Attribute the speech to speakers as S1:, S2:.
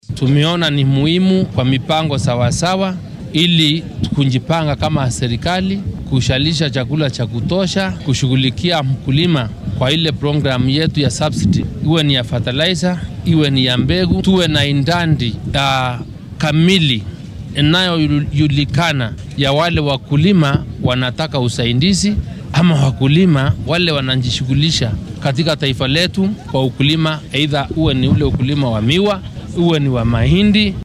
S1: Tumeona ni muhimu kwa mipango sawasawa, ili kujipanga kama serikali kushalisha chakula cha kutosha, kushughulikia mkulima kwa ile programu yetu ya subsidy, iwe ni ya fertilizer, iwe ni ya mbegu, tuwe na indandi ya kamili inayojulikana ya wale wakulima wanataka usaidizi ama wakulima wale wanajishughulisha katika taifa letu kwa ukulima, aidha uwe ni ule ukulima wa miwa, uwe ni wa mahindi.